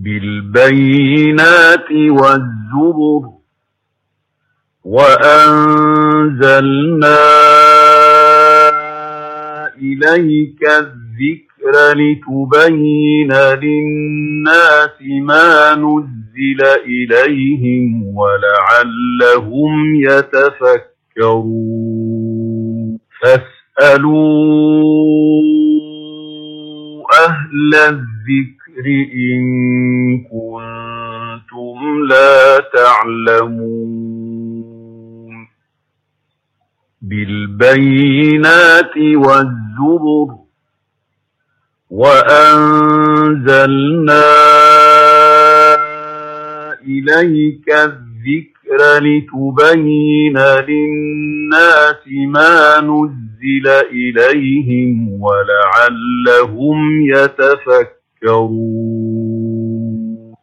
بالبينات والزبر وأنزلنا إليك الذكر لتبين للناس ما نزل إليهم ولعلهم يتفكرون فاسألوا أهل الذكر إن كنتم لا تعلمون بالبينات والزبر وأنزلنا إليك الذكر لتبين للناس ما نزل إليهم ولعلهم يتفكرون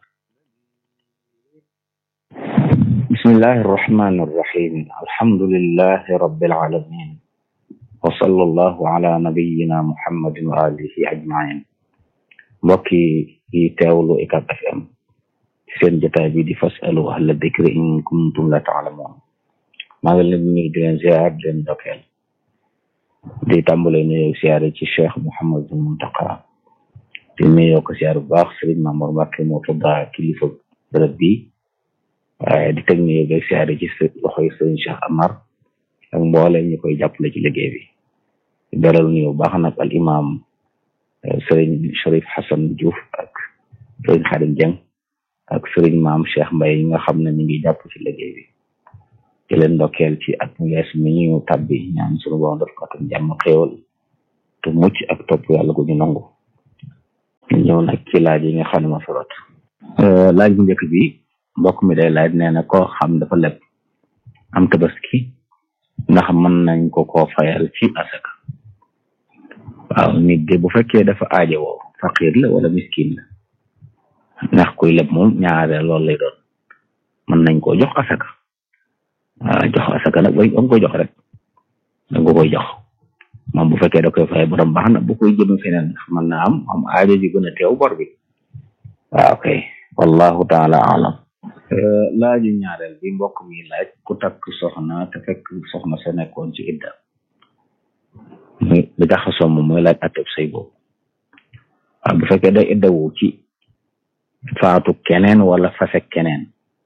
بسم الله الرحمن الرحيم الحمد لله رب العالمين وصلى الله على نبينا محمد وآله أجمعين mbokki yi teewlu UCAB FM seen jotaay bi di fasalu ahla dikri in kuntum la taalamoon maa ngi leen di nuyu di leen ziar di leen dokkeel di tàmbale nuyoo siyaare ci cheikh Mouhamadou Mountakha di nuyoo ko siyaar bu baax Serigne Mamour Mbacké moo tudda kilifa bërëb bi waaye di teg nuyoo beeg siyaare ci loxoy Serigne Cheikh Amar ak mboolem ñu koy jàppale ci liggéey bi di beral nuyoo baax nag al imam Serigne Cherif Hassan Diouf ak Serigne Khadim Dieng ak Serigne maam Cheikh Mbaye yi nga xam ne ñu ngi jàpp ci liggéey bi di leen ndokkeel ci at mu yees mi ñu tabbi ñaan sunu borom def ko atum jàmm xéewal te mucc ak topp yàlla gu ñu nangu ñëw nag ci laaj yi nga xam ne ma fi rot laaj bu njëkk bi mbokk mi day laaj nee na koo xam dafa leb am tabaski ndax mën nañ ko koo fayal ci asaka waaw nit de bu fekkee dafa aajowoo faqir la wala miskin la ndax kuy leb moom ñaare loolu lay doon mën nañ koo jox asaka waaw jox asaka nag bay nga ko jox rek da nga koy jox moom bu fekkee da koy fay borom baax na bu koy jëm feneen ndax mën naa am am aajo ji gën a teew bor bi waaw kay wallahu taala alam laaju ñaareel bi mbokk mi laaj ku takk soxna te fekk soxna sa nekkoon ci idda muy li jaxasoo moom mooy laaj atteb say boobu waaw bu fekkee day iddawu ci faatu keneen wala fase keneen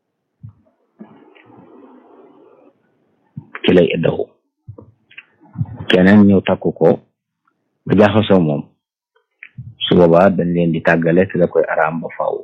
ci lay iddawu keneen ñëw takku ko ba jaxasoo moom su boobaa dañ leen di tàggale te da koy araam ba faaw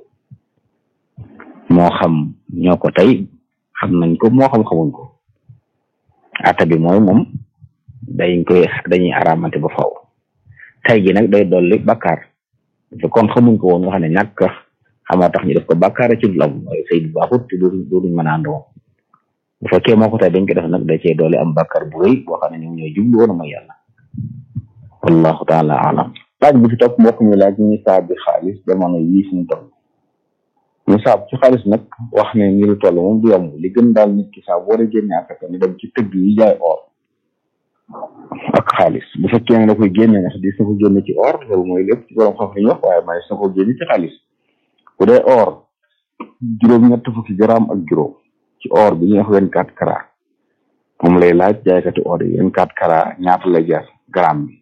moo xam ñoo ko tey xam nañ ko moo xam xamuñ ko ata bi mooy moom dañ koy dañuy araamante ba faaw tey gi nag day dolli bakkaar te kon xamuñ ko woon nga xam ne ñàkk xamaa tax ñu def ko bakkaar ci dul am mooy sëy bu baaxut te dooduñ mën a àndoo bu fekkee moo ko tey dañ ko def nag da cee doole am bakkaar bu rëy boo xam ne ñoom ñooy jublu woon mooy yàlla wallahu taala alam laaj bi ci topp mbokk mi laaj nisaab bi xaalis jamono yii suñu toll nisaab ci xaalis nag wax ne ni lu toll moom du yomb li gën daal nit ki saa boo dee génne asaka ni dem ci tëgg yi jaay or ak xaalis bu fekkee ne da koy génne ndax di sa ko génne ci or loolu mooy lépp ci borom xam li ñu wax waaye may sa ko génne ci xaalis bu dee or juróom ñett fukki gramme ak juróom ci or bi ñuy wax vingt quatre carats moom lay laaj jaaykati or yi vingt quatre carats ñaata lay jar gramme bi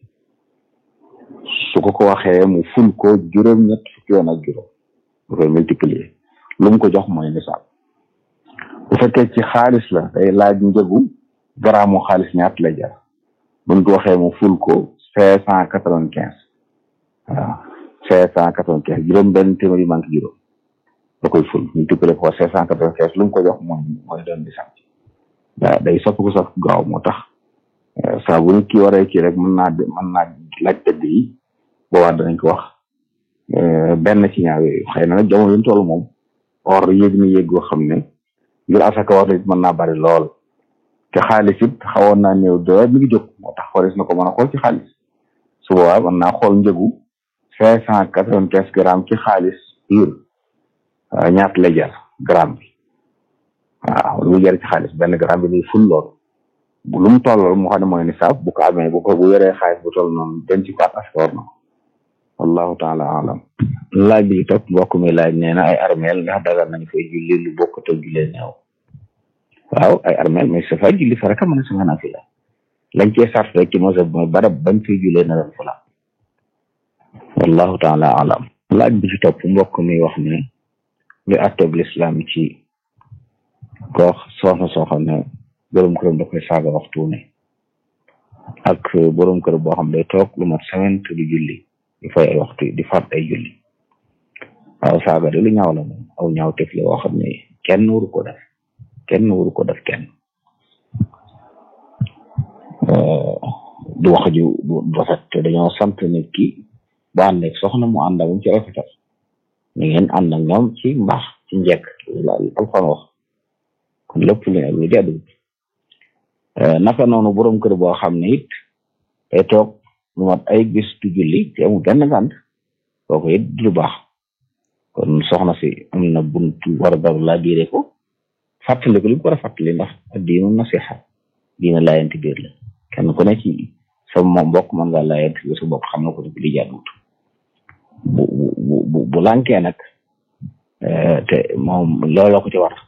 su ko ko waxee mu ful ko juróom ñett fukki yoon ak juróom bu koy multiplier lu mu ko jox mooy nisaab bu fekkee ci xaalis la day laaj njëgu gramme mu xaalis ñaata lay jar buñ ko waxee mu ful ko cinq cent quatre vingt quinze waaw cinq cent quatre vingt quinze juróom benn téeméer yu manque juróom da koy ful multiplier ko cinq cent quatre vingt quinze lu mu ko jox mooy mooy doon nisaab waaw day sopp ko sopp gaaw moo tax saa bu nit ki waree kii rek mën naa mën naa laaj tëdd yi boobaa danañ ko wax benn ci ñaar yooyu xëy na nag jamono yi ñu toll moom or yéeg ni yéeg goo xam ne ngir asaka war it mën naa bari lool te xaalis it xawoon naa néew doole mi ngi jóg moo tax xoris na ko mën a xool ci xaalis su boobaa mën naa xool njëgu cinq cent quatre vingt quinze grammes ci xaalis pur ñaata lay jar gramme bi waaw lu muy jar ci xaalis benn gramme bi muy ful lool bu lu mu toll mu xam ne mooy nisaab bu ko amee bu ko bu yoree xaalis bu toll noonu denc ko ak asaka war na ko wallahu taala alam laaj bi topp mbokk mi laaj nee na ay armeel ndax dagal nañ fay julli lu bokk te jullee neew waaw ay armeel mais sa fay julli faraka mën a sa mën a fi la lañ cee sart rek ci mosab mooy barab bañ fay jullee na doon fula wallahu taala alam laaj bi ci topp mbokk mi wax ne li atteb lislaam ci koo soxna soo xam ne borom këram da koy saaga waxtu ne ak borom kër boo xam ne day toog lu mat semaine te du julli di fay ay waxtu di faat ay julli waaw saaga de lu ñaaw la moom aw ñaaw tef la woo xam ne kenn waru ko def kenn waru ko def kenn du wax ju du rafet te dañoo sant nit ki bu ànd ak soxna mu ànd ak moom ci rafetal ni ngeen ànd ak ñoom ci mbaax ci njekk la alxoon wax kon lépp lu ne lu jaddu naka noonu borom kër boo xam ne it day toog lu mat ay bis du julli te amul benn gànt kooku it du lu baax kon soxna si am na buntu war a daru laa biire ko fàttali ko li mu ko war a fàttali ndax diinu nasiha diina laayanti biir la kenn ku ne ci sa mbokk mën nga laayanti biir sa bopp xam na ko ci li jàdduwut bu bu bu bu lànkee nag te moom looloo ko ci war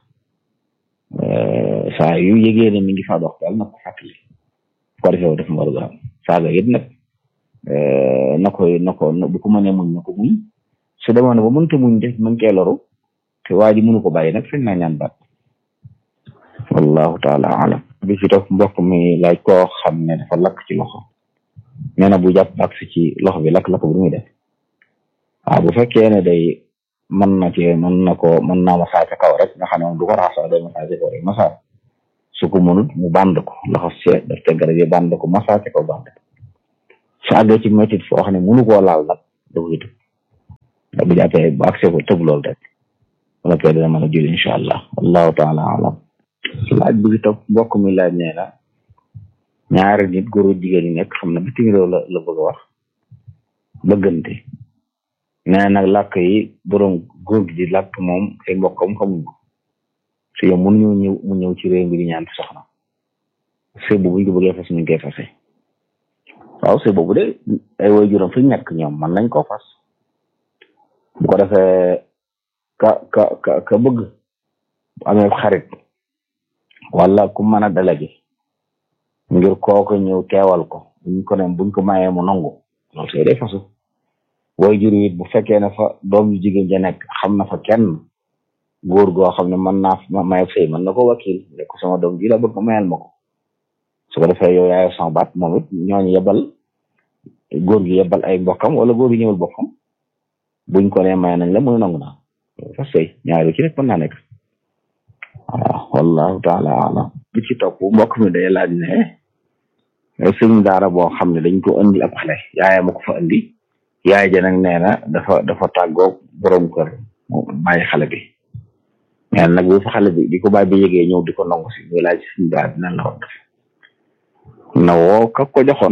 saa yu yëgee ne mi ngi faa dox daal na ko fàttali ko defee def mu war a am saaga it nag na koy na ko bu ko mënee muñ na ko muñ su demoon ne ba mënta muñ def mën cee loru te waa ji mënu ko bàyyi nag sañ naa ñaan baat wallahu taala alam bi ci topp mbokk mi laaj koo xam ne dafa lakk ci loxo nee na bu jàpp ak si ci loxo bi lakk-lakk bu muy def waaw bu fekkee ne day mën na ci mën na ko mën naa masaa ca kaw rek nga xam ne moom du ko raxas day masaa ca kaw rek masaa su ko mënut mu band ko loxo see daf te garab yi band ko masaa ca kaw band ko su àggee ci métit foo xam ne mënu koo laal nag da koy tëb da bu jàppee bu accès ko tëb loolu rek wala kay dina mën a julli incha allah wallahu taala alam laaj bi ci topp mbokk mi laaj nee na ñaari nit góor jigéen ñi nekk xam na bitim réew la la bëgg a wax bëggante nee nag làkk yi borom góor gi di làkk moom ay mbokkam xamuñ ko su yow mun ñu ñëw mu ñëw ci réew mi di ñaan soxna sëy boobu ñu ko bëggee fas ñu koy fase waaw sëy boobu de ay woy juróom fi nekk ñoom man nañ koo fas bu ko defee ka ka ka ka bëgg bu amee xarit wala ku mën a délégué ngir kooku ñëw teewal ko buñ ko ne buñ ko mayee mu nangu loolu sëy day fasu woy jur it bu fekkee ne fa doom yu jigéen ja nekk xam na fa kenn góor goo xam ne mën naa may sëy mën na ko wakil ne ko sama doom ji la bëgg mayal ma ko su ko defee yow yaay sama baat moom it ñooñu yebal góor gi yebal ay mbokkam wala góor gi ñëwal boppam buñ ko ne may nañ la muy nangu naa fa sëy ñaari ci rek mën naa nekk waaw wallahu taala alam bi ci topp mbokk mi day laaj ne sëñ daara boo xam ne dañ ko indi ab xale yaayam ma ko fa indi yaay ja nag nee na dafa dafa tàggoog borom kër bàyyi xale bi nee na nag bu fa xale bi di ko bàyyi bi yëgee ñëw di ko nangu si muy laaj suñu daara dina la wax na woo ka ko joxoon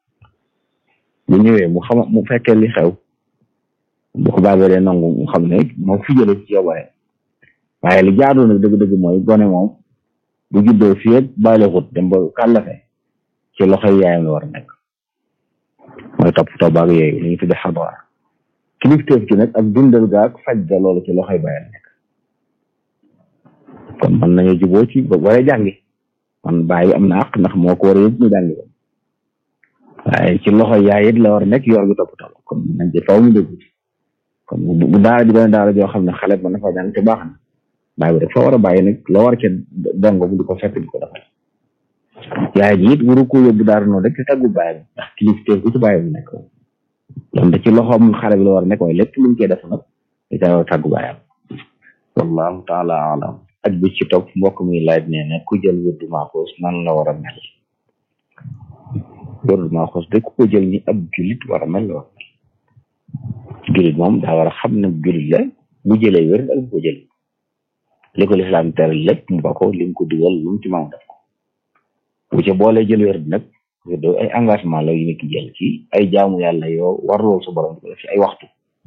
bu ñëwee mu xam mu fekkee li xew bu ko bàyyi dee nangu mu xam ne moo fi jëlee ci yow waaye waaye li jaadu nag dëgg-dëgg mooy gone moom bu juddoo fii ak bàyyi xut dem ba kàllafe ci loxoy yaayam la war a nekk mooy toppatoo baag yooyu li ñu tudde xadwaar kilifteef gi nag ak dundal ga ak faj ga loolu ci loxoy bàyyi nekk kon mën nañu juboo ci ba waree jàngi man bàyyi am na àq ndax moo ko war a yëg mu jàngi ko waaye ci loxoy yaay it la war a nekk yor gi toppatoo kon nañ ci faw mu dégg kon bu daara ji doon daara joo xam ne xale ba na fa jàng te baax na bàyyi bi rek fa war a bàyyi nag la war ca dongo bu di ko fekk di ko defal yaay ji it waru ko yóbbu daara noonu rek te taggu bàyyi bi ndax kilifteef bu ci bàyyi bi nekk loolu da ci loxoom xale bi la war a nekk waaye lépp lu mu koy def nag da caa war a taggu bàyyam wallahu taala alam ak bi ci topp mbokk mi laaj nee na ku jël wërdu maaxoos nan la war a mel wërdu maaxoos de ku ko jël ni ab julit war a mel la war a mel julit moom daa war a xam ne julit la bu jëlee wér ak bu ko jël li ko lislaam tere lépp mu ba ko li mu ko dugal lu mu ci maam def ko bu ca boolee jël wér nag do ay engagement la yu nit ki jël ci ay jaamu yàlla yoo war lool su borom di ko def ci ay waxtu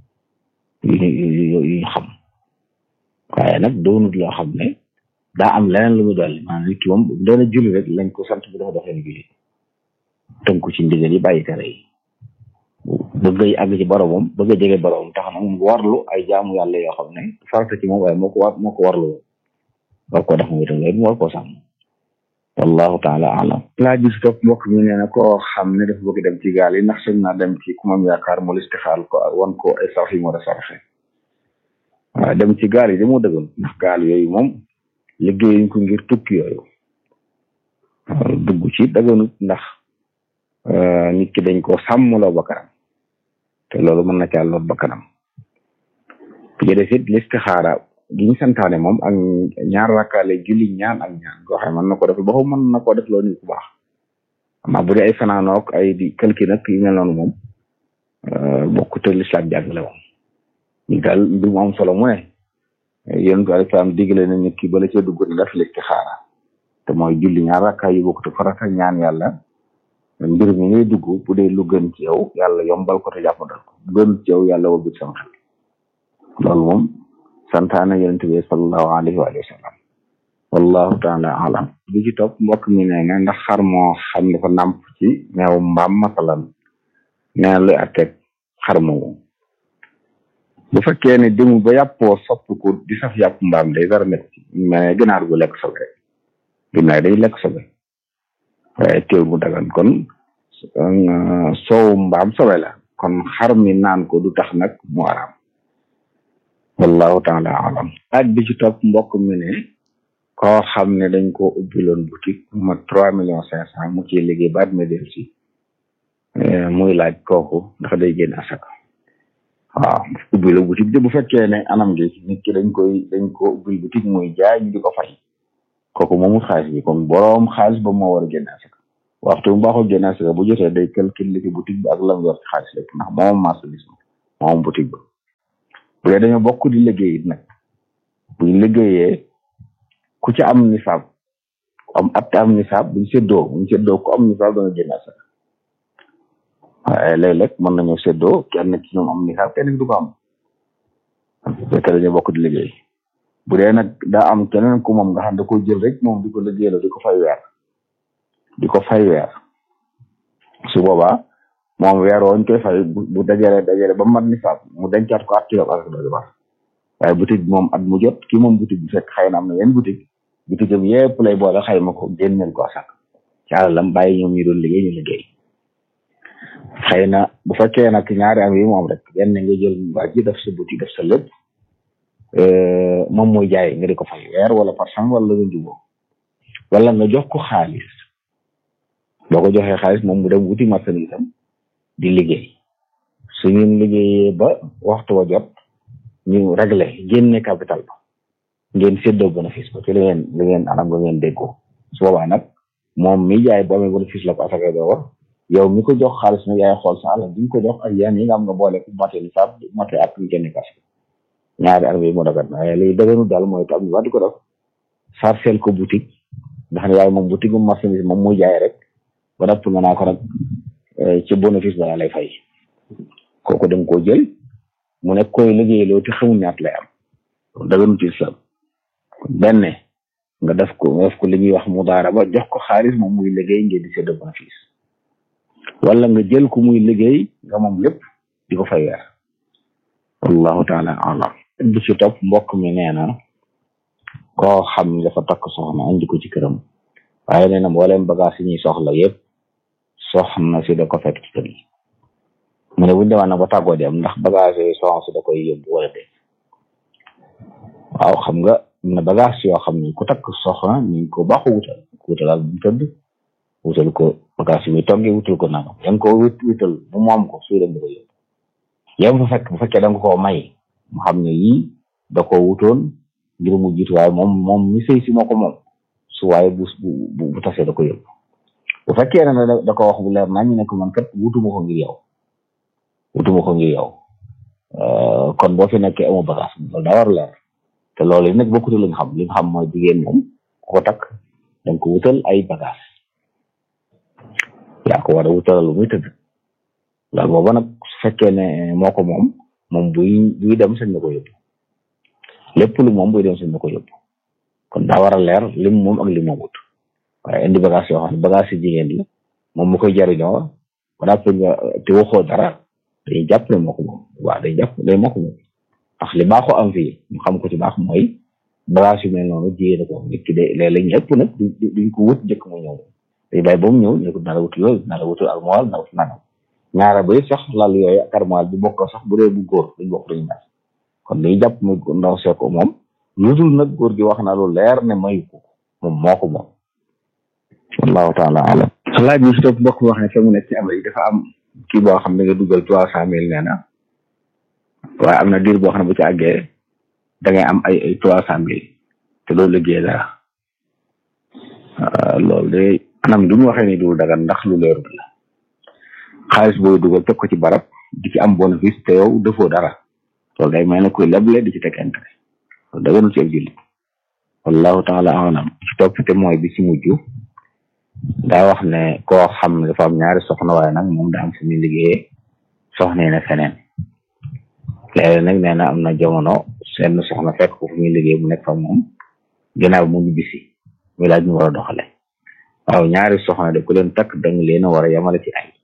yu ñu xam waaye nag doonut loo xam ne daa am leneen lu mu dolli maanaam nit ki moom doon a julli rek lañ ko sant bi dafa doxee julli tënku ci ndigal yi bàyyi tere yi bëgg àgg ci boromam bëgg a jege boromam tax na mu warlu ay jaamu yàlla yoo xam ne farata ci moom waaye moo ko war moo ko warlu war koo def moom itam léegi mu war koo sàmm wallahu taala alam laaj bi si topp mbokk mi nee na koo xam ne dafa bëgg dem ci gaal yi ndax sëñ naa dem ci ku mam yaakaar mu listixaal ko wan ko ay sarf yi moo da sarfe waaw dem ci gaal yi damoo dëggal ndax gaal yooyu moom liggéeyuñ ko ngir tukki yooyu dugg ci daganut ndax nit ki dañ ko sàmmloo bakkanam te loolu mën na caa lor bakkanam bi def it listixaara gi ñu santaane moom ak ñaar rakkaale julli ñaan ak ñaan goo xam mën na ko def ba mën na koo def loolu nit ku baax ama bu dee ay fanaanook ay di kalki nag yu mel noonu moom bokkute lislaam jàngale moom ñu daal mbir mu am solo mu ne yonentu alayhi salaam digle na nit ki bala cee dugg def listixaara te mooy julli ñaar rakkaay yu bokkute farata ñaan yàlla mbir mi ngay dugg bu dee lu gën ci yow yàlla yombal ko te jàppandal ko bu gën ci yow yàlla wëbbit sama xel loolu moom santaana yonent bi sallallahu alayhi wa sallam wallahu taala alam bi ci topp mbokk mi nee na ndax xar moo xam ne ko nàmp ci meew mbaam masalan nee na luy atteeg xar moomu bu fekkee ne demu ba yàppoo sopp ko di saf yàpp mbaam day dara nekk ci mais ginaar gu lekk sobe rek ginaar day lekk sobe waaye teew mu dagan kon soowu mbaam sobe la kon xar mi naan ko du tax nag mu araam wallahu taala alam laaj bi ci topp mbokk mi ne koo xam ne dañ ko ubbiloon boutique mu mat trois millions cinq cent mu ciy liggéey baat ma del si muy laaj kooku ndax day génn asaka waaw ubbi la boutique de bu fekkee ne anam gi nit ki dañ koy dañ ko ubbil boutique muy jaay ñu di ko fay kooku moomut xaalis bi kon boroom xaalis ba moo war a génn asaka waxtu bu baaxul génn asaka bu jotee day calcul li ci boutique bi ak lam yor ci xaalis lépp ndax moom marchandise moom boutique ba bu dee dañoo bokk di liggéey it nag buñ liggéeyee ku ci am nisaab am at am nisaab buñ séddoo buñ séddoo ku am nisaab da nga génn asaka waaye léeg-léeg mën nañoo séddoo kenn ci ñoom am nisaab kenn du ko am fekk dañoo bokk di liggéey bu dee nag daa am keneen ku moom nga xam da ko jël rek moom di ko liggéeyaloo di ko fay weer di ko fay weer su boobaa moom weer wooñ koy fay bu dajale dajale ba mat nisaab mu dencaat ko at ci yow ak doole baax waaye boutique bi moom at mu jot ki moom boutique bi fekk xëy na am na yenn boutique boutique am yëpp lay boole xayma ko génneel ko asak ci àlalam bàyyi ñoom ñu doon liggéey ñu liggéey xëy na bu fekkee nag ñaari am yi moom rek benn nga jël waa ji def sa boutique def sa lépp moom mooy jaay nga di ko fay weer wala par cent wala nga juboo wala nga jox ko xaalis boo ko joxee xaalis moom mu dem wuti marchandise am di liggéey su ngeen liggéeyee ba waxtu wa jot ñu réglé génne capital ba ngeen séddoo bénéfice ba ci li ngeen li ngeen anam nga ngeen déggoo su boobaa nag moom mi jaay bu amee bénéfice la ko asaka doo war yow mi ko jox xaalis nag yaay xool sa alal bi nga ko jox ak yenn yi nga am nga boole ko mate ni saab mate ak ñu génne kas ñaari arme yi moo dagat waaye liy dëgënu daal mooy tam ñu wax di ko def sarcel ko boutique nga xam ne yaay moom boutique moom marchandise moom muy jaay rek ba napp nga naa ko nag ci bénéfice ba lay fay kooku da nga koo jël mu nekk koy liggéeyloo te xamul ñaat lay am daganu ci islam benn nga def ko nga def ko li ñuy wax mudaaraba jox ko xaalis moom muy liggéey ngeen di séddoo bénéfice wala nga jël ko muy liggéey nga moom lépp di ko fay weer wallahu taala alam bi ci topp mbokk mi nee na koo xam ne dafa takk soxna andi ko ci këram waaye nee na mbooleem bagage yi ñuy soxla yëpp soxna si da ko fekk ci kër gi mu ne buñu demaan nag ba tàggoo dem ndax bagage yooyu soxna si da koy yóbbu wala de waaw xam nga am na bagage yoo xam ne ku takk soxna ñu ko baaxu wutal wutalal bu mu tëdd wutal ko bagage yi muy toggee wutal ko nangam yaa ngi ko wut wutal bu mu am ko suy dem da ko yóbbu yow fa fekk bu fekkee da nga koo may mu xam ne yii da koo wutoon ngir mu jiitu waaye moom moom mi sëy si moo ko moom su waaye bu bu bu tasee da ko yóbbu bu fekkee ne da ko wax bu leer nañ ne ko man kat wutuma ko ngir yow wutuma ko ngir yow kon boo fi nekkee amu bagage loolu daa war leer te loolu yi nag bokkute li nga xam li nga xam mooy jigéen moom ku ko takk danga ko wutal ay bagage yaa ko war a wutalal lu muy tëdd loolu booba nag su fekkee ne moo ko moom moom buy buy dem sañ na ko yóbbu lépp lu moom buy dem sañ na ko yóbbu kon daa war a leer lim moom ak lim moomut waaye indi bagage yoo xam ne bagage yi jigéen la moom mu koy jariñoo ba daa nga te waxoo dara dañuy jàpp ne moo ko moom waaw dañuy jàpp day moo ko moom ndax li baaxoo am fii ñu xam ko ci baax mooy bagage yu mel noonu jigéen ko nit ki de léeg-léeg ñëpp nag duñ ko wut njëkk mu ñëw day bàyyi ba mu ñëw ñu ko nar a wut yooyu nar a wutul armoire nar a wut nangam ñaara bay sax lal yooyu ak armoire bi bokk sax bu dee bu góor duñ bokk duñu mel kon dañuy jàpp mu ndaw see ko moom lu dul nag góor gi wax na lu leer ne mayu ko moom moo ko moom wallahu taala alam laaj bi si topp mbokk wax ne fa mu nekk ci Amérique dafa am kii boo xam ne nga dugal trois cent mille nee na waaye am na diir boo xam ne bu ci àggee da ngay am ay ay trois cent mille te loolu liggéey dara loolu de anam du mu waxee ni dul dagan ndax lu leerul la xaalis booy dugal teg ko ci barab di ci am bénéfice te yow defoo dara loolu day mel ne kuy leble di ci teg intérêt loolu daganul ci ab jullit wallahu taala alam ci topp te mooy bi ci mujj daa wax ne koo xam ne dafa am ñaari soxna waaye nag moom da am fu muy liggéeyee soxna ne feneen léegi nag nee na am na jamono seen soxna fekk ko fu muy liggéey mu nekk fa moom ginnaaw mu ñibbisi muy laaj ñu war a doxale waaw ñaari soxna de ku leen takk danga leen a war a yamale ci ay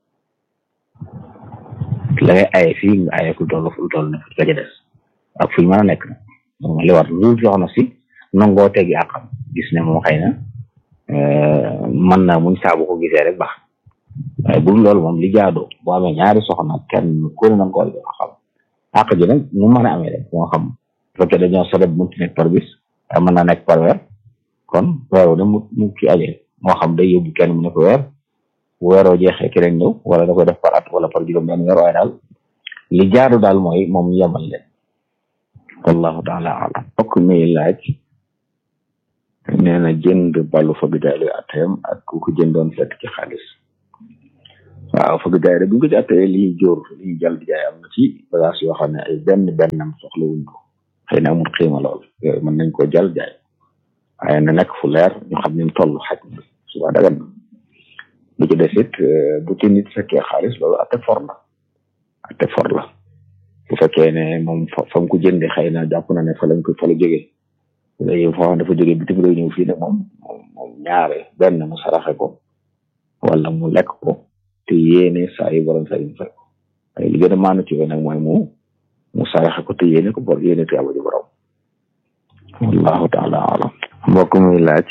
la ngay aye fii nga aye ku toll fu toll ne fu ka ca des ak fu ñu mën a nekk nag moom li war lu soxna si nangoo tegi àqam gis ne moom xëy na mën na muñ saabu ko gisee rek baax waaye bu loolu moom li jaadoo boo amee ñaari soxna kenn ku ne nanga ko war a xam àq ji nag mu mën a amee rek moo xam bu fekkee dañoo sabab munti nekk par bis waaye mën naa nekk par weer kon weeru ne mu mu ki aje moo xam day yóbbu kenn mu ne ko weer bu weeroo jeexee keneen ñëw wala da koy def par at wala par juróom benn weer waaye daal li jaadu daal mooy moom ñu yemal leen wallahu taala alam bokk mi laaj nee na jënd balu fëgg jaay luy atteem ak ku ko jëndoon fekk ci xaalis waaw fëgg jaay de bu ñu ko ci attee lii jóor lii jàll di jaay am na ci bagage yoo xam ne ay benn bennam soxla wuñ ko xëy na amul xiima lool yooyu mën nañ ko jàll jaay waaye na nekk fu leer ñu xam ne toll xaj na suba dagan na bu ci des it bu ci nit fekkee xaalis loolu atte for la atte for la bu fekkee ne moom fa mu ko jëndee xëy na jàpp na ne fa lañ ko fa la jógee léegi foo xam dafa jógee bitim réew ñëw fii ne moom moom ñaare benn mu saraxe ko wala mu lekk ko te yéene saa yu borom saa yu fay ko waaye li gën a maanu ci nag mooy mu mu saraxe ko te yéene ko bor yéene te yàlla ji borom wallahu taala alam mbokk muy laaj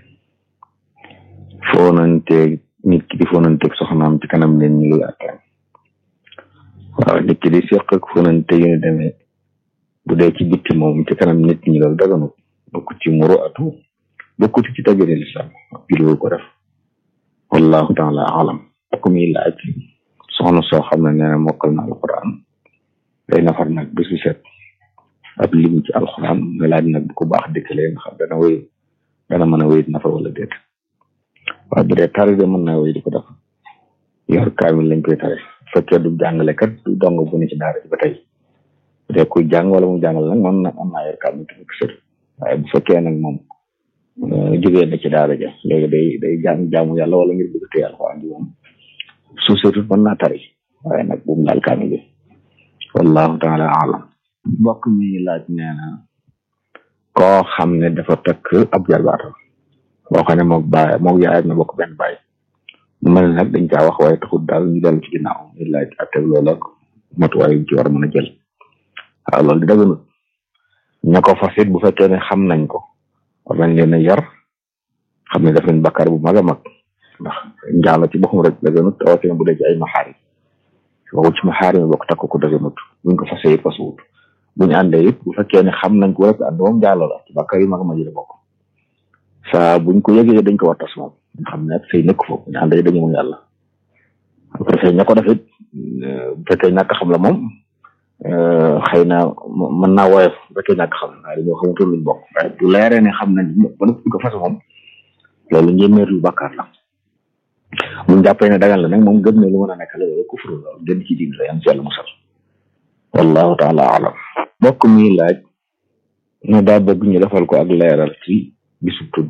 foonanteeg nit ki di foonanteeg soxnaam ci kanam leen ñu luy atteem waaw nit ki di seq ak foonante yu ne demee bu dee ci bitti moom ci kanam nit ñi loolu daganut bokk ci muru atu bokkut ci tajiri lislam julwu ko def wallahu taala alam ak muy laaj soxna soo xam ne nee na mokkal na alquran day nafar nag bis bu set ab lim ci alquran nga laaj nag bu ko baax dëkkalee nga xam dana wéy dana mën a wéy nafar wala déet waaye bu dee tari de mën naa wéy di ko def yor kaamil lañ koy tare fekkee du jàngalekat du dong bu ne ci daara ci ba tey bu dee kuy jàng wala mu jàngal nag man na am naa yor kaamil te sër waaye bu fekkee nag moom jógee na ci daara ja léegi day day jàng jaamu yàlla wala ngir bëgg téye alxuraan ji moom su setut mën naa tari waaye nag bu mu laal kaamil bi wallahu taala alam mbokk mi laaj nee na koo xam ne dafa takk ab jarbaatam boo xam ne moog baay moog yaayam na bokk benn baay mu mel nag dañ caa wax waaye taxul daal ñu dellu ci ginnaaw ñu laaj atteg loolu ak matuwaay yu ci war a mën a jël waaw loolu di daganut ña ko fas it bu fekkee ne xam nañ ko war nañ leen a yar xam ne daf leen bakkaar bu mag a mag ndax njaalo ci boppam rek daganut rawatina bu dee ci ay maxaari waxu ci maxaari mi bokk takk ko daganut buñ ko fasee it fasuwut buñ àndee it bu fekkee ne xam nañ ko rek ànd moom njaalo la ci bakkaar yu mag a mag yi la bokk saa buñ ko yëgee dañ ko war tas moom nga xam ne ak say nekk foofu ñu àndee dañu mun yàlla bu ko defee ña ko def it bu fekkee ñàkk xam la moom xëy na mën naa woyof bu fekkee ñàkk xam waaye dañoo xamutul luñ bokk waaye bu leeree ne xam nañ ba nëpp ko fas moom loolu njéeméer lu bàkkaar la buñ jàppee ne dagan la nag moom gëm ne lu mën a nekk la loolu kufru loolu gën ci diin la yan ci yàlla musal wallahu taala alam mbokk mi laaj ne daa bëgg ñu defal ko ak leeral ci bisu tudd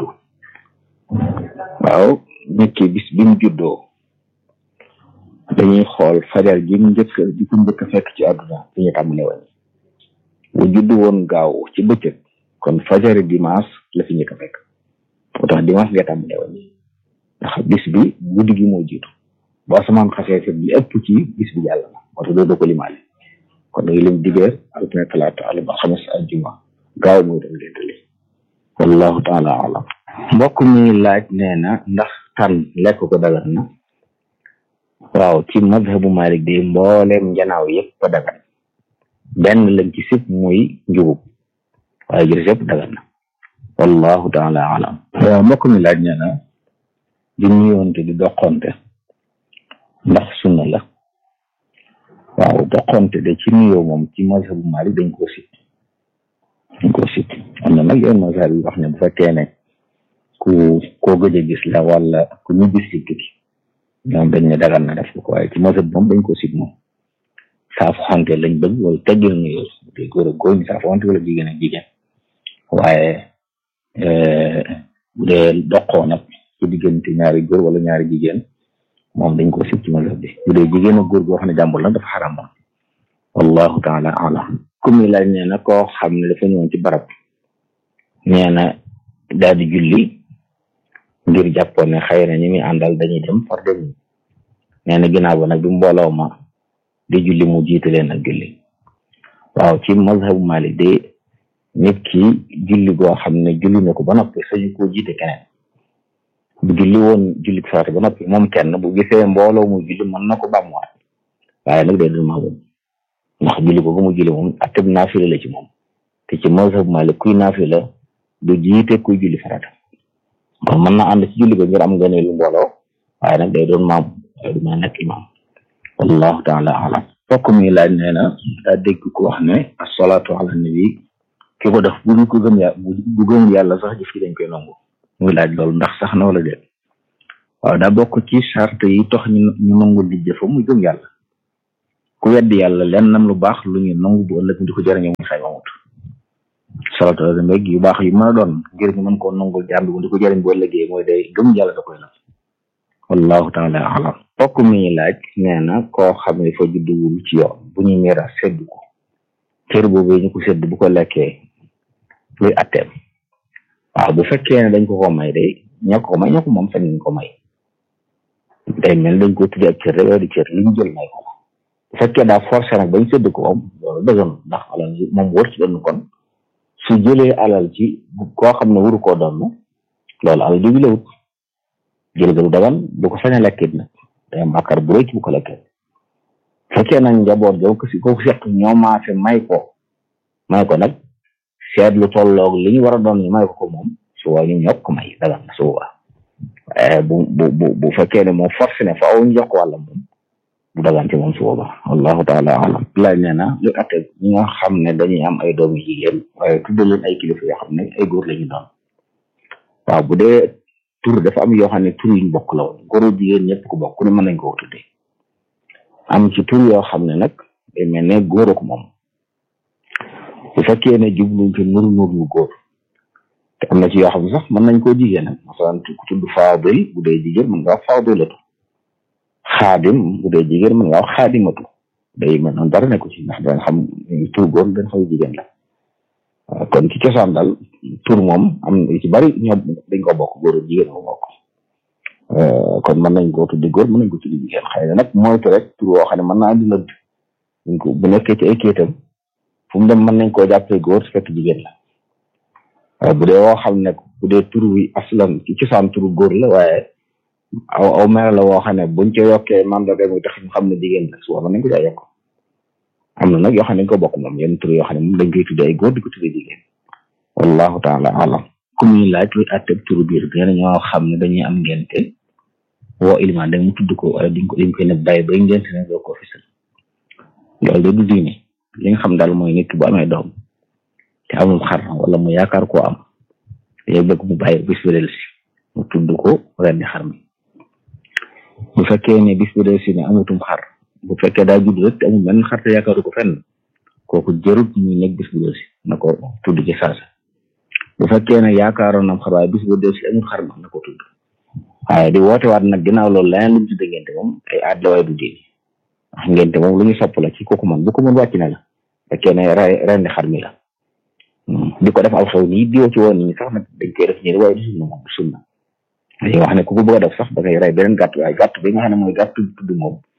waaw nit ki bis bi mu juddoo dañuy xool fajar ji mu njëkk di ko njëkk fekk ci àdduna fi ñu tàmbale woon bu judd woon gaaw ci bëccëg kon fajari dimanche la fi njëkk fekk moo tax dimanche nga tàmbale woon ndax bis bi guddi gi moo jiitu boo asamaan xasee fi li ëpp ci bis bi yàlla na moo tax doo ko limaale kon nag lim dibeer altine talaata àllarba alxames àjjuma gaaw mooy doon ngénte li wallahu taala alam mbokk mi laaj nee na ndax tan lekk ko dagan na waaw ci mazhabu malik de mbooleem njanaaw yëpp a dagan benn lañ ci sib muy njugub waaye jërëjëf yëpp dagan na wallahu taala alam waaw mbokk mi laaj nee na di nuyoonte di doqonte ndax sunna la waaw doqonte de ci nuyoo moom ci mazhabu malik dañ koo sib dañ koo sib am na nag yoon mazhab yi wax ne bu fekkee ne ku koo gëj a gis la wala ku ñu gis ci tukki ñoom dañ ne dagan na def ko waaye ci mazhab moom dañ koo sib moom saafu xante lañ bëgg wala teggil nuyoo te góor ak góor ñi saafu xante wala jigéen ak jigéen waaye bu dee doqoo nag ci diggante ñaari góor wala ñaari jigéen moom dañ ko sib ci mazhab bi bu dee jigéen ak góor goo xam ne jàmbur la dafa xaram moom wallahu taala alam comme ni laaj nee na koo xam ne dafa ñëwoon ci barab nee na daal di julli ngir jàppoon ne xëy na ñi muy àndal dañuy dem far dem nee na ginnaaw ba nag bi mbooloo ma di julli mu jiite leen ak julli waaw ci mazhabu malik de nit ki julli goo xam ne julli na ko ba noppi sañu koo jiite keneen bu julli woon julli farata ba noppi moom kenn bu gisee mbooloo mu julli mën na ko bàmmuwaat waaye nag day dul maamoom ndax julli ko ba mu julli moom atteb naafila la ci moom te ci mazhab Malik kuy naafila du jiite kuy julli farata kon mën na ànd ci julli ba ngir am ngëneelu mbooloo waaye nag day doon maam waaye du ma nekk imaam wallahu taala alam fokk mi laaj nee na daa dégg ko wax ne asalaatu ala nabi ki ko def bu ñu ko gëm yàlla bu gëm yàlla sax jëf ci dañ koy nangu muy laaj loolu ndax sax na wala déet waaw daa bokk ci charte yi tax ñu ñu nangul di jëfa muy gëm yàlla ku weddi yàlla len nam lu baax lu ñu nangu bu ëllëg di ko jëriñoo muy xay mamut salatu ala mbég yu baax yu mën a doon ngir ñu mën koo nangul jàmbi bu di ko jëriñ bu ëllëgee mooy day gëm yàlla da koy la wallahu taala alam bokk mi laaj nee na koo xam ne fa judduwul ci yoon bu ñu miira sedd ko cër boobu ñu ko sedd bu ko lekkee luy atteem waaw bu fekkee ne dañ ko ko may day ñoo ko may ñoo ko moom sañ nañ ko may day mel dañ ko tuddi ak cër rek di cër li ñu jël may ko bu fekkee daa forcé nag bañ sëdd ko moom loolu dëggan ndax alal ji moom wër ci doon kon su jëlee alal ci koo xam ne wuru koo doon loolu alal ji bi la wut jël ga du dagan du ko sañ a lekkit nag day am bàkkaar bu rëy ci bu ko lekkee fekkee nag njaboot ga ko si ko seq ñoo maase may ko may ko nag seet lu tolloog li ñu war a doon ñu may ko ko moom su waa ñu ñokk may dagan na su waa bu bu bu bu fekkee ne moom forcé ne faaw ñu jox ko wàlla moom du dagan ci moom su boobaa wallahu taala alam laaj nee na lu atte ñi nga xam ne dañuy am ay doomu jigéen waaye tudde leen ay kilifa yoo xam ne ay góor la ñu doon waaw bu dee tur dafa am yoo xam ne tur yuñ bokk la woon góoru jigéen ñëpp ko bokk ku ne mën nañ ko tuddee am ci tur yoo xam ne nag day mel ne góor ko moom bu fekkee ne jubluñ ci nuru nur yu góor te am na ci yoo xam ne sax mën nañ koo jigéen nag masalan ku tudd faadil bu dee jigéen mën nga wax faadilatu xaadim bu dee jigéen mën nga wax xaadimatu day mel noonu dara nekku ci ndax dañ xam tur góor dañ xam jigéen la kon ci cosaan daal tur moom am na ci bari ñoom dañ ko bokk góor jigéen ko bokk kon mën nañ koo tuddi góor mën nañ ko tuddi jigéen xëy na nag moytu rek tur woo xam ne mën naa andi lëdd buñ ko bu nekkee ci ay kéetam fu mu dem mën nañ koo jàppee góor su fekk jigéen la waaye bu dee woo xam ne bu dee tur wi aslan ci cosaan turu góor la waaye aw aw mel la woo xam ne buñ ca yokkee mandarga muy tax ñu xam ne jigéen la su mën nañ ko caa yokk am na nag yoo xam ne dañ ko bokk moom yenn tur yoo xam ne moom dañ koy tuddee ay góor di ko tuddee jigéen wallahu taala alam ku muy laaj luy atteb turu biir nee na ñoo xam ne dañuy am ngente woo ilimaan da mu tudd ko wala diñ ko dañ koy ne bàyyi bay ngente ne doo ko fisal loolu de du diine li nga xam daal mooy nit ki bu amee doom te amul xar wala mu yaakaar koo am day bëgg mu bàyyi bis bi del si mu tudd ko rendi xar mi bu fekkee ne bis bi del si ne amutum xar bu fekkee daa judd rek te amul benn xar te yaakaaru ko fenn kooku jërut muy nekk bis bu del si na ko tudd ci saasa bu fekkee ne yaakaaroon nam xar waaye bis bu del si amul xar ma na ko tudd waaye di woote waat nag ginnaaw loolu leneen lu mu tudde ngente moom ay aad la waaye du diine wax ngente moom lu ñu sopp la ci kooku man bu ko mën wàcc na la fekkee ne rendi xar mi la di ko def aw xew nii diwo ci woon nit ñi sax nag dañ koy def ñi waaye du sunna moom du sunna dañuy wax ne ku ko bëgg a def sax da ngay rey beneen gàtt waaye gàtt bi nga xam ne mooy gàtt tudd moom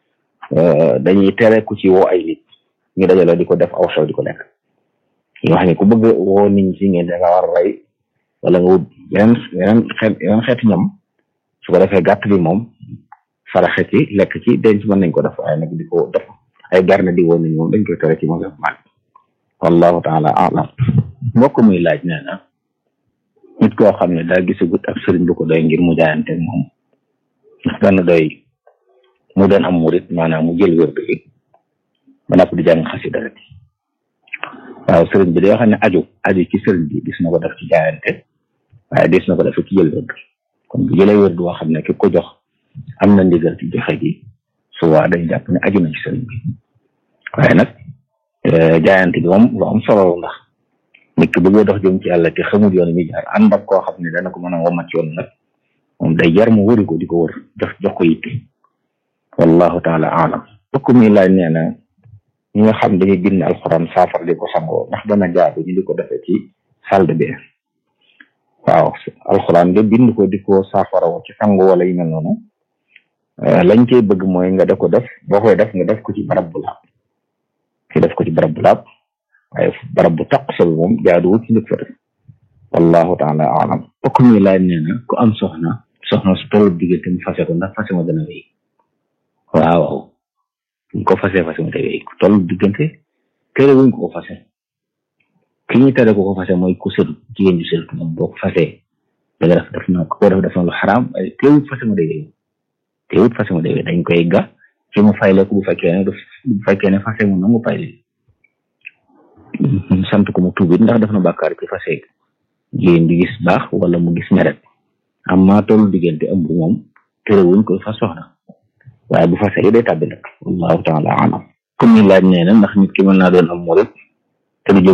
dañuy tere ku ci woo ay nit ñu dajaloo di ko def aw xew di ko lekk yoo xam ne ku bëgg woo nit ñi ci ngeen da nga war a rey wala nga wut yeneen yeneen xeet yeneen xeeti ñam su ko defee gàtt bi moom faraxe ci lekk ci denc mën nañ ko def waaye nag di ko def ay garne di woo nit ñi moom dañ koy tere ci moom def maag wallahu taala alam mbokk muy laaj nee na nit koo xam ne daa gisagut ab sëriñ bu ko doy ngir mu jaayante moom ndax dana doy mu doon am murit maanaam mu jël wér bi ba napp di jàng xasida rek waaw sëriñ bi day xam ne aju aju ci sëriñ bi gis na ko def ci jaayante waaye gis na ko def ci jël wér kon bu jëlee wér boo xam ne ki ko jox am na ndigal ci joxe gi suba dañ jàpp ne aju na ci sëriñ bi waaye nag jaayante bi moom lu am solo ndax nit ki bëggee dox jëm ci yàlla te xamul yoon mi jaar ànd ak koo xam ne dana ko mën a womat yoon nag moom day jar mu wëri ko di ko wër jox jox ko yitte wallahu taala alam bokk mi laaj nee na ñi nga xam dañuy bind alxuraan saafara di ko sangoo ndax dana jaadu ñu di ko defee ci salle de bain waaw alxuraan de bind ko di ko saafara ci sango wala yu mel noonu lañ cey bëgg mooy nga def ko def boo koy def nga def ko ci barab bu laab ki def ko ci barab bu laab waaye barab bu taq sa moom jaaduwul ci nit fa def wallahu taala alam bokk mi laaj nee na ku am soxna soxna su tollu diggante mu fase ko ndax fase ma dana wéy waaw waaw buñ ko fase fase ma day wéy ku tollu diggante tere wuñ ko ko fase ki ñuy tere ko ko fase mooy ku sëtu jigéen ju sëtu moom boo ko fasee da nga def def na ko def def na lu xaraam waaye teewut fase ma day wéy teewut fase ma day wéy dañ koy ga ci mu fayle ko bu fekkee ne bu fekkee ne fase mu nangu fayle sant ko mu tuubit ndax def na bàkkaar ci fase jigéen di gis baax wala mu gis meret am maa tollu diggante ëmb moom terewuñ koy fas soxna waaye bu fase yi day tàbbi nag wallahu taala alam comme ni laaj nee na ndax nit ki mën naa doon am murit te du jóg